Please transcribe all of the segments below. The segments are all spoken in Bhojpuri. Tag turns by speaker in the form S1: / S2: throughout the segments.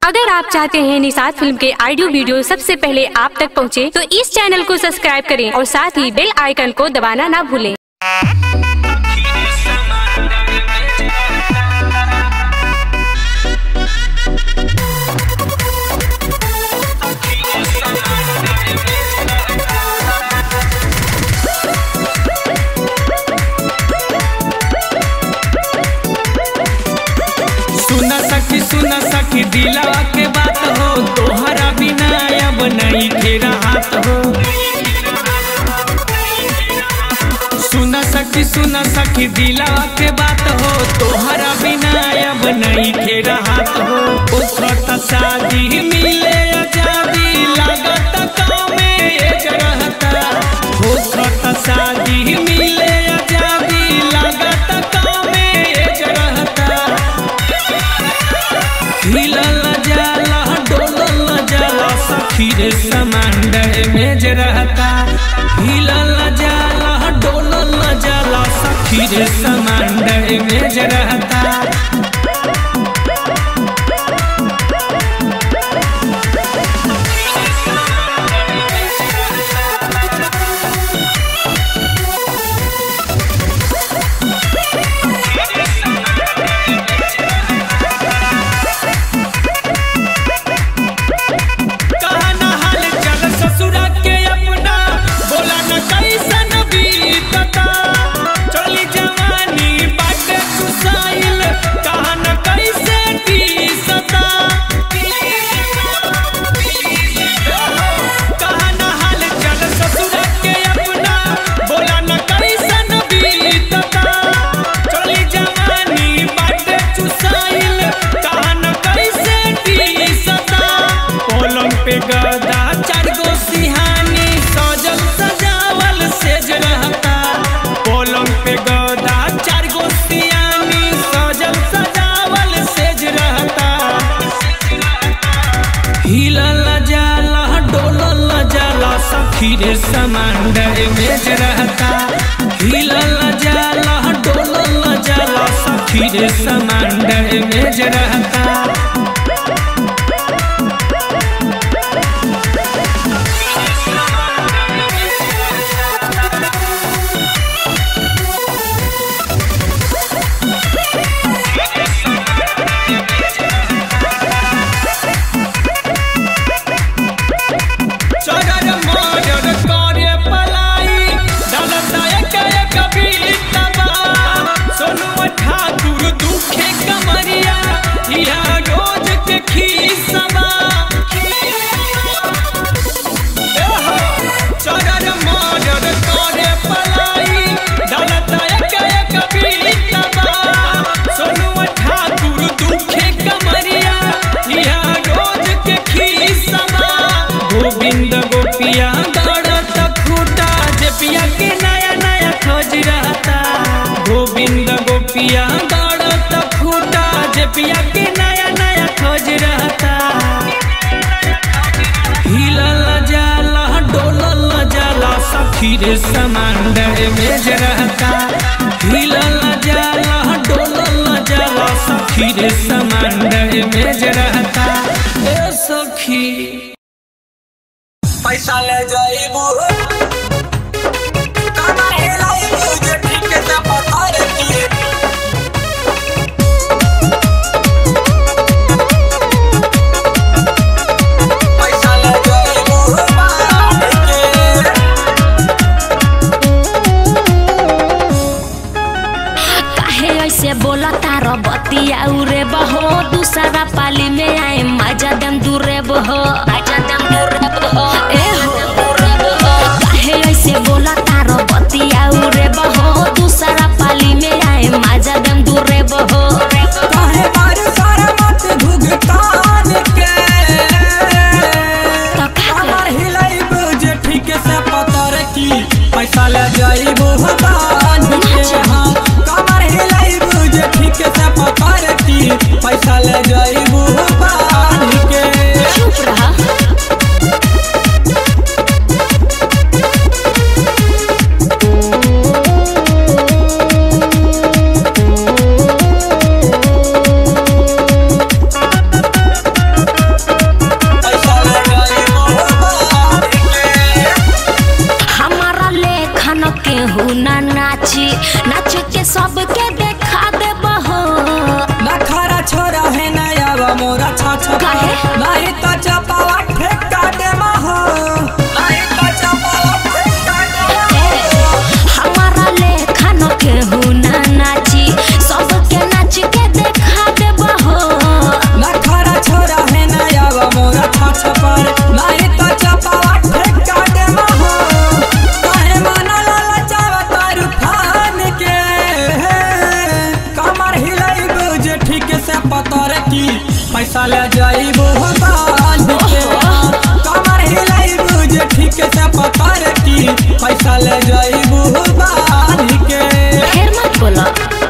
S1: अगर आप चाहते हैं निषाद फिल्म के ऑडियो वीडियो सबसे पहले आप तक पहुंचे, तो इस चैनल को सब्सक्राइब करें और साथ ही बेल आइकन को दबाना ना भूलें
S2: सुना सखी सुना सखी दिलवा के बात हो तोहरा बिना अब नहीं फेरा हाथ हो सुना सखी सुना सखी दिलवा के बात हो तोहरा बिना अब नहीं फेरा हाथ हो उखत शादी मिले अजाबी लागत काम में एक रहता उखत शादी मिले अजाबी लागत काम में एक रहता हिलल जाला डोलल जाला सखी रे समंदर में जे रहता हिलल जाला डोलल जाला सखी रे समंदर में जे रहता कहना हाल चल ससुरा के अपना बोला न कैसन बीतता चली जवानी बाटे सुसाइल कहन कैसे बीसता कहना हाल चल ससुरा के अपना बोला न कैसन बीतता चली जवानी बाटे सुसाइल कहन कैसे बीसता पलंग पे गदा चार गो सिहानी सजल सजावल सेज रहता पलंग पे गदा चार गो सिहानी सजल सजावल सेज रहता हिलल जाला डोलल जाला सखी रे समंदर में जे रहता हिलल जाला डोलल जाला सखी रे समंदर में जे रहता चगर मगर करे पलाई दलता एक एक बीतबा सोनू ठाकुर दुखे कमरिया इहा रोज के खीसबा एहो, चगर मगर करे पलाई दलता एक एक बीतबा सोनू ठाकुर दुखे कमरिया इहा रोज के खीसबा गोविंद गोपिया दौड़त खूटा जे पिया के नया नया खोज रहता गोविंद गोपिया दौड़त खूटा जे पिया के नया नया खोज रहता हिलल जाला डोलल जाला सखी रे समंदर में जे रहता हिलल जाला डोलल जाला सखी रे समंदर में जे रहता ए सखी
S3: पैसा ले जाइबू काना हेलाइबू जे ठीक से बता रही पैसा ले जाइबू बाहर के
S4: काहे ऐसे बोला तारो बतिया उरे बहो दूसरा पाली में आए मजा दम दूरे बहो मजा दम दूरे बहो ए हो काहे ऐसे बोला तारो बतिया उरे बहो दूसरा पाली में आए मजा दम दूरे बहो
S3: काहे मारे सारा मत भुगतान के
S4: तो का
S3: कमर हिलाइबू जे ठीक से पता रखी पैसा ले जाइबू बांध के हाँ कमर हिलाइबू जे ठीक से पता रखी पैसा ले जाइबू बांध के
S4: चुप रहा
S3: छछ
S4: काहे?
S3: नहीं तो चपावा ठेका दे हो नहीं तो चपावा ठेका दे
S4: हमारा लेखा न केहू ना नाची सबके नाच के देखा देब हो
S3: नखरा छोरा है नया मोरा छछ पर नहीं तो चपावा ठेका दे हो काहे माना लाला चावा तारू फान के कमर हिलाई बुझे ठीक से पतर की पैसा ले जाइबो बांध के कमर हिलाई बुझे ठीक से पतर की पैसा ले जाइबो बांध के
S4: फिर मत बोलो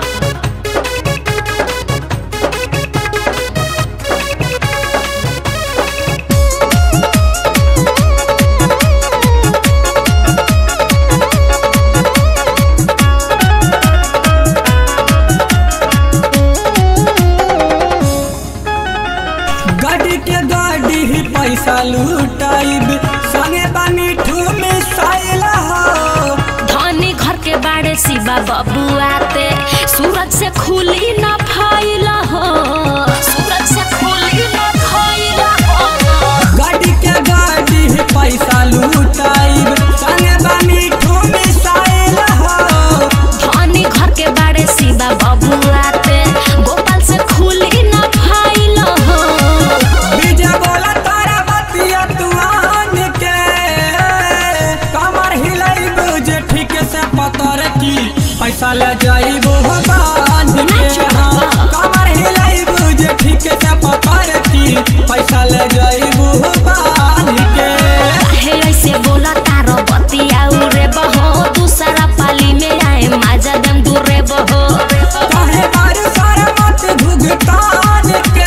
S3: गाड़ी के गाड़ी ही पैसा लूटाइब संगे बानी में साइला हो
S4: धनी घर के बाड़े शिवा बाबू आते सूरज से खुली न फाइल हो सूरज से खुली न फाइल हो
S3: गाड़ी के गाड़ी ही पैसा लूटाइब संगे बानी में साइला हो
S4: धनी घर के बाड़े शिवा बाबू आते गोपाल से खुली न फाइल हो
S3: विजय बोला तारा बतिया तुआन के कमर हिलाई बुझे ठीक से पतर की पैसा ले जाइबो बांध के हाँ कमर हिलाई बुझे ठीक से पतर की पैसा ले जाइबो बांध के
S4: काहे ऐसे बोला तारो बतिया उरे बहो दूसरा पाली में आए माजा दम दूरे बहो
S3: काहे मारू सारा मत भुगतान के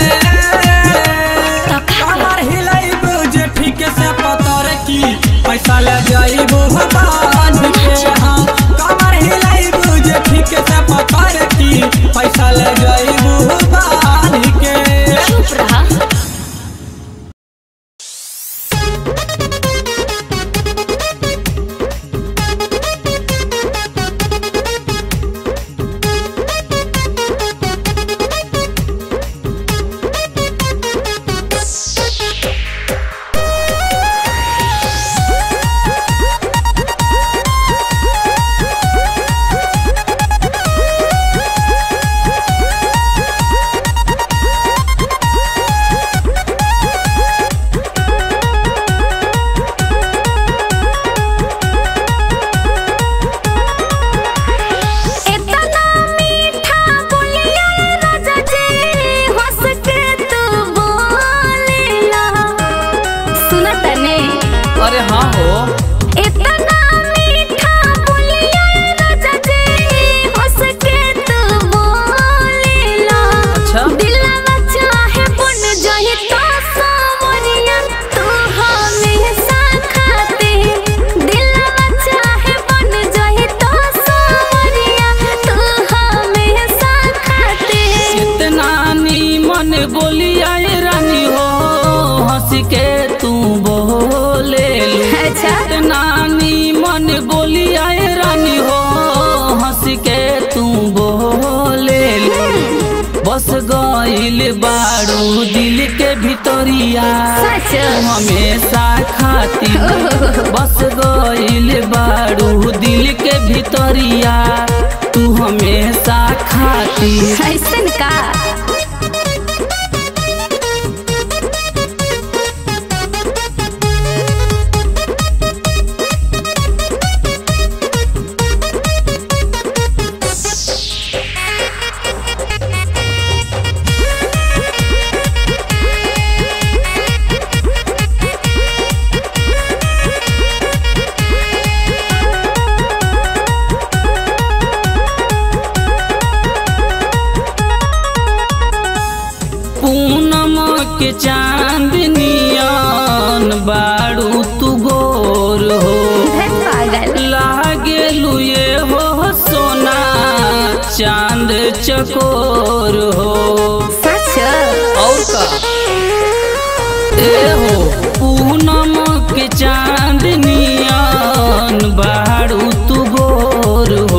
S4: तो का
S3: कमर हिलाई बुझे ठीक से पतर की पैसा ले जाइबो बांध के हाँ कमर हिलाई बुझे ठीक से पतर की पैसा ले जाइबो बांध के
S4: चुप रहा इतना मीठा बोलिया राजा जी हंस के तू बोलेला सुना तने
S2: अरे हाँ हो
S4: इतना मीठा बोलिया राजा जी हंस के तू बोलेला
S2: अच्छा।
S4: दिलवा चाहे बन जाए तो सावरिया तू हमेशा खाते दिलवा चाहे बन जाए तो सावरिया तू हमेशा खाते
S2: इतना नीमन बोलिया ये रानी हो हंस के तू बोले लू।
S4: अच्छा।
S2: इतना नीमन बोलिया ये रानी हो हंस के तू बोले लू। बस गइल बारू दिल के भितरिया
S4: सच।
S2: तू हमेशा खाती बस गइल बारू दिल के भितरिया तू हमेशा खाती
S4: ऐसन का
S2: पूनम के चांदनियन बारू तू गोर हो
S4: पागल
S2: लागे लुए हो सोना चांद चकोर हो
S4: सच
S2: और का ए हो पूनम के चांदनियन बारू तू गोर हो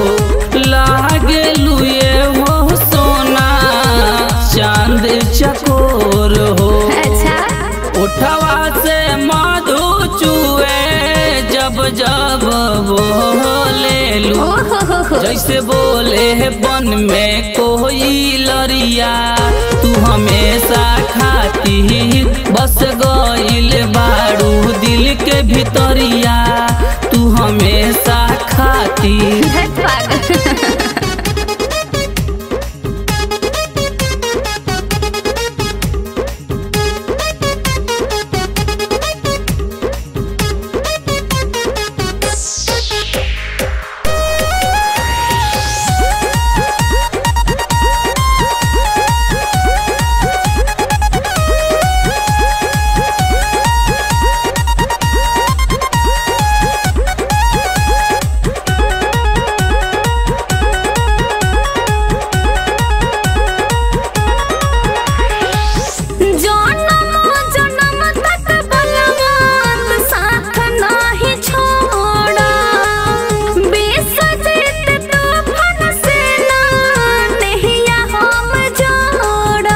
S2: लागे लुए हो सोना चांद चकोर भोर हो
S4: अच्छा
S2: उठवा से मधु चुए जब जब बोले लू
S4: ओ हो हो हो
S2: जैसे बोले बन में कोई लरिया तू हमेशा खाती बस गइल बारू दिल के भितरिया तू हमेशा खाती
S4: धत पागल जनम जनम तक बलवान साथ नाही छोड़ा बेस जीत तूफान से ना नहिया हम जोड़ा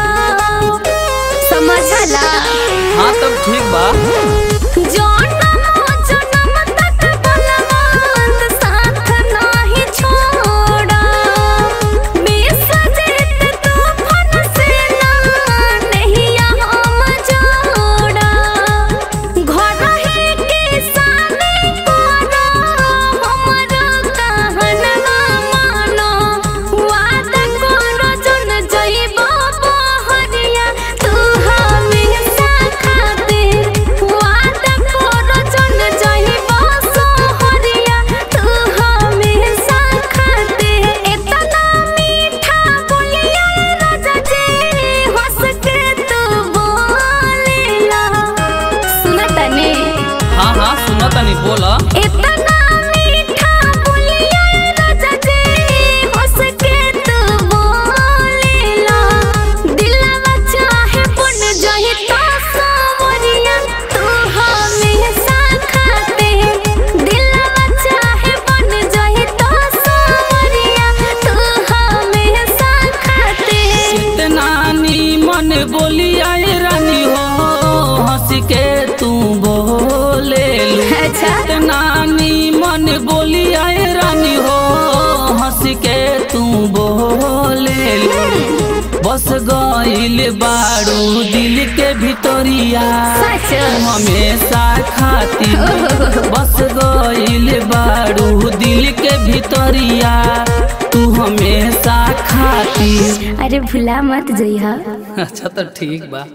S4: समझला
S2: हाँ तब ठीक बा
S4: जनम जनम तक बलवान साथ नाही छोड़ा बेस जीत तूफान से ना नहिया हम जोड़ा घर ही के सामने कोनो हमर कहनवा मानो वाद करो जन जइबो बहरिया तू हमेशा खाते वाद करो जन जइबो सोहरिया तू हमेशा खाते इतना मीठा बोलिया राजा जी हंस के तू बोलेला सुनतनी
S2: हाँ हाँ सुना तनी बोला
S4: इतना मीठा बोलिया राजा जी हंस के तू बोलेला दिलवा चाहे पुन जही तो सावरिया तू हमेशा खाते दिलवा चाहे पुन जही तो सावरिया तू हमेशा खाते
S2: इतना मन बोली आए रानी हो हंस के तू बोले लू
S4: अच्छा।
S2: इतना मन बोली आए रानी हो हंस के तू बोले लू बस गइल बारू दिल के भितरिया
S4: सच।
S2: तू हमेशा खाती बस गइल बारू दिल के भितरिया तू हमेशा खाती
S4: अरे भुला मत जइहा
S2: अच्छा तो ठीक बा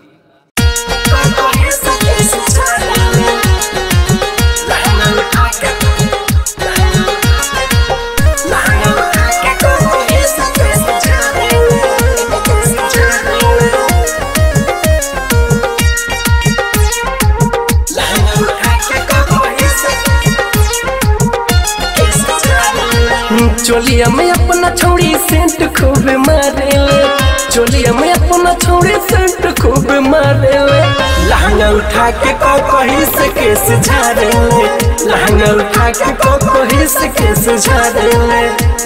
S5: चोलिया में अपना छोड़ी सेंट खूब मारेले चोलिया में अपना छोड़ी सेंट खूब मारेले लहंगा उठा के को कहीं से केस झाड़ेले लहंगा उठा के को कहीं से केस झाड़ेले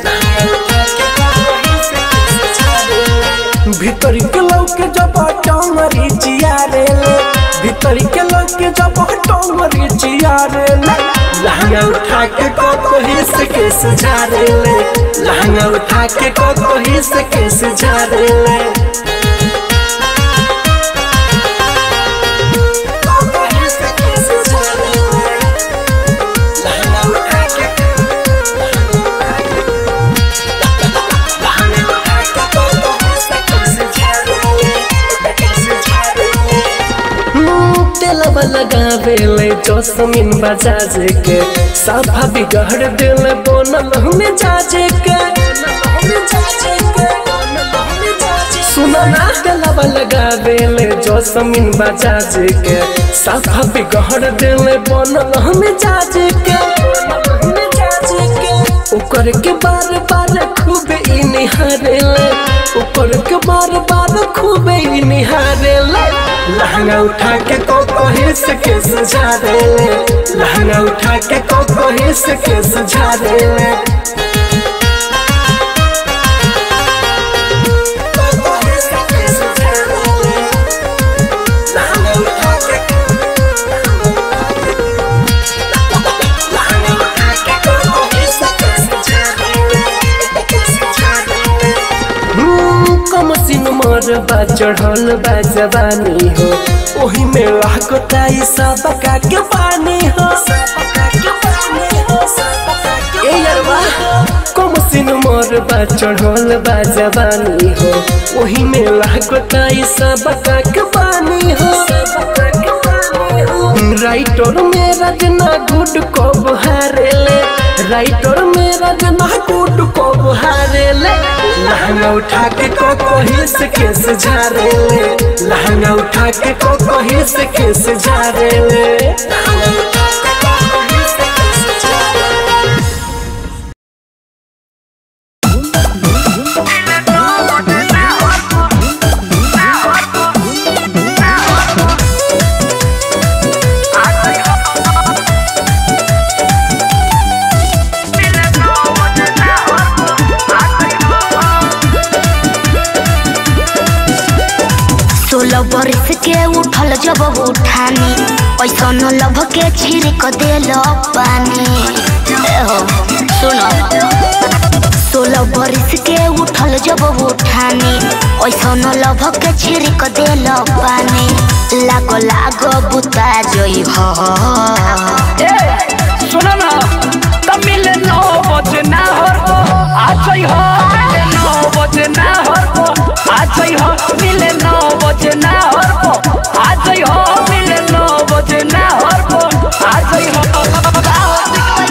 S5: भीतर के लौके जब टंगरी चियारेले भीतर के लौके जब टंगरी चियारेले लहंगा उठा के को कहीं से केस झाड़ेले लहंगा उठा के को कहीं से केस झाड़ेले लहंगा उठा के तेलवा लगावेले जोसमिन बजाज के साफा बिगड़ दिल बनल हमें जाजे के सुना ना तेलवा लगावेले जोसमिन बजाज के साफा बिगड़ दिल बनल हमें जाजे के ओकर के बार बार खूब ई निहारेले ओकर के बार बार खूब ई निहारेले लहंगा उठा के को कहीं से के सजा देले लहंगा उठा के को कहीं से के सजा देले को कहीं से के सजा देले मोर बा चढ़ल बा जवानी हो ओही में लागता ई सब का के पानी हो ए यारवा कम सिन मोर बा चढ़ल बा जवानी हो ओही में लागता ई सब का के पानी हो राइटर मेरा जना गुड को बहारेले राइटर मेरा जना गुड को बहारेले लहंगा उठा के को कोही से केस झारेले लहंगा उठा के को कोही से केस झारेले
S4: सोलह बरस के उठल जब उठानी ऐसा न लभ के छिड़क देल पानी ए हो सुनो सोलह बरस के उठल जब उठानी ऐसा न लभ के छिड़क देल पानी लागो लागो बुता जोई हो
S2: सुनो ना तमिल नौ बजे ना हर को आज हो मिले नौ बजे ना हर को आज हो मिले नौ बजे ना हर को आज हो मिले नौ बजे ना हर को आज हो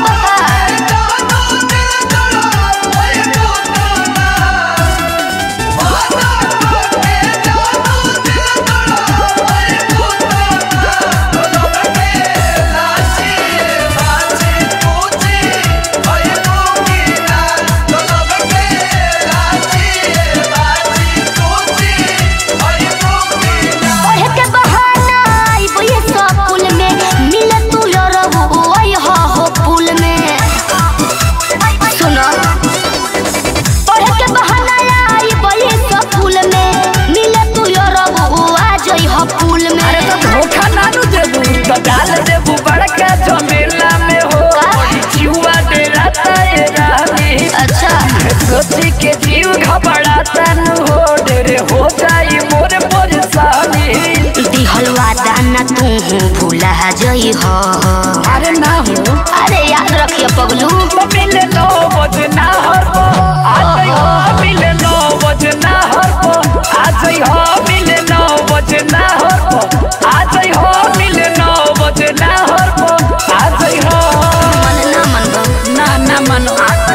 S4: ओहे के बहाना आइबो ये सब पुल में मिले तू लरबू ओय हो हो पुल में सुनो ओहे के बहाना आइबो ये सब पुल में मिले तू लरबू आ जई हो पुल में
S2: अरे तो धोखा ना नु देबू तो डाल देबू बड़का झमेला में हो जीवा डेरा ताए रानी
S4: अच्छा
S2: सोची के जीव घबराता नु हो डेरे हो जाई मोर परेशानी
S4: दिहल वादा ना तू भूला जई हो
S2: अरे ना हो
S4: अरे याद रखियो पगलू
S2: तो मिले नौ बजे ना हर को आज हो मिले नौ बजे ना हर को आज हो मिले नौ बजे ना हर को आज हो मिले नौ बजे ना हर को आज हो
S4: मन ना मन बा।
S2: ना ना मनो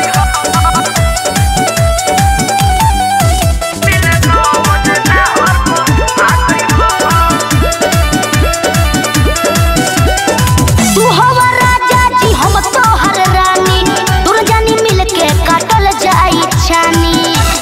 S4: तू हवा राजा जी हम तोहर रानी दूर जानी मिल के काटल जाई छानी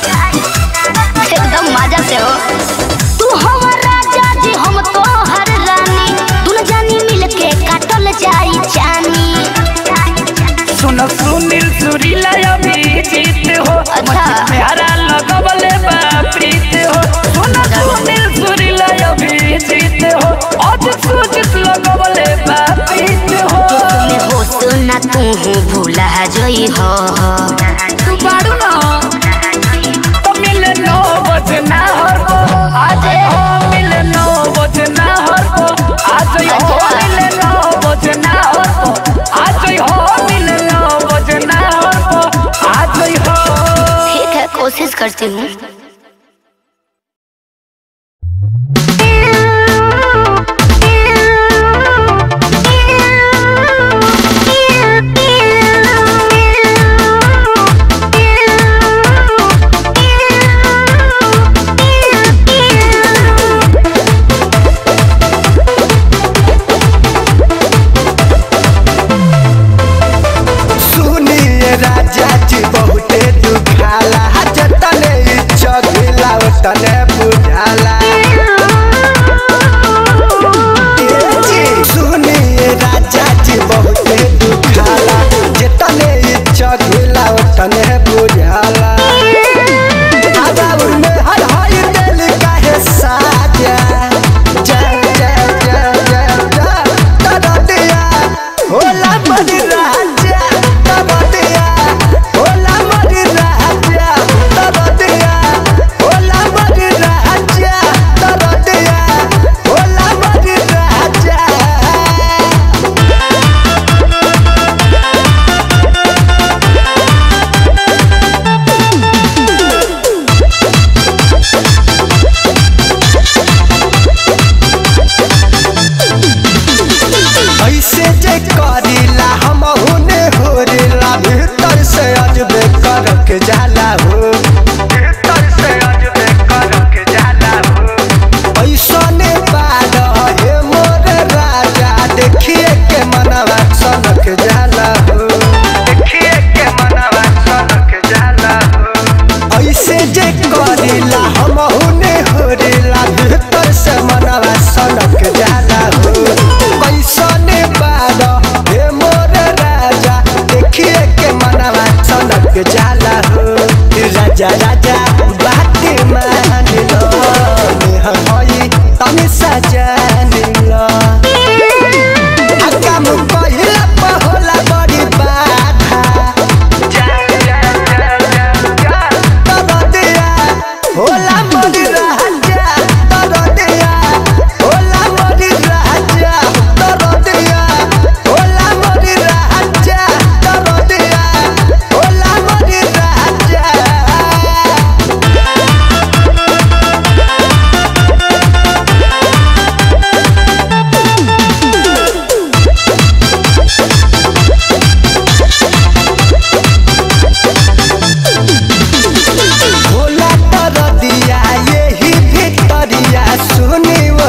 S4: एकदम मजा से हो तू हवा राजा जी हम तोहर रानी दूर जानी मिल के काटल जाई छानी
S2: सुनो सुनील सुरीला अभी जीत हो
S4: अच्छा।
S2: प्यारा लगवले बा प्रीत हो सुनो सुनील सुरीला अभी जीत हो आज सुजित लगवले बा प्रीत हो
S4: में हो सुना तू भूला जई हो
S2: तू बाड़ू ना तो मिले नौ बजे ना हर को आज हो मिले नौ बजे ना हर को आज हो मिले नौ बजे ना हर को आज हो मिले नौ बजे ना हर को आज हो
S4: ठीक है कोशिश करती हूँ
S6: सुनिए राजा जी बहुते दुखाला जतने इच्छा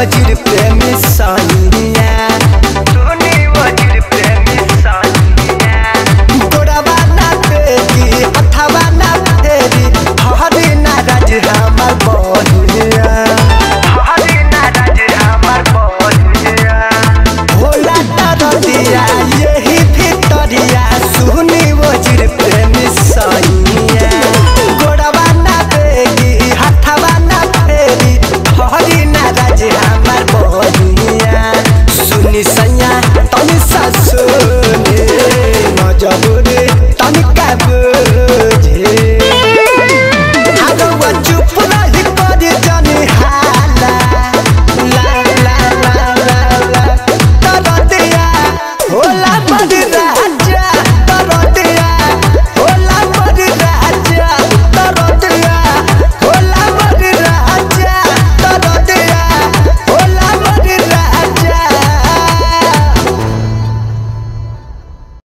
S6: वजीर प्रेमी सानिया सुनी वजीर प्रेमी सानिया गोड़वा ना तेरी हथवा ना तेरी हरी ना राज हमर बनिया हरी ना राज हमर बनिया भोला तरदिया यही भितरिया सुनी वजीर प्रेमी सानिया गोड़वा ना तेरी हथवा ना तेरी हरी ना राज हमर बनिया सुनी सैया तनी सा सुनी मजबूरी तनिका बुझे आगवा चुप रही करी जानी हाला ला ला ला ला ला तरदिया होला बदरा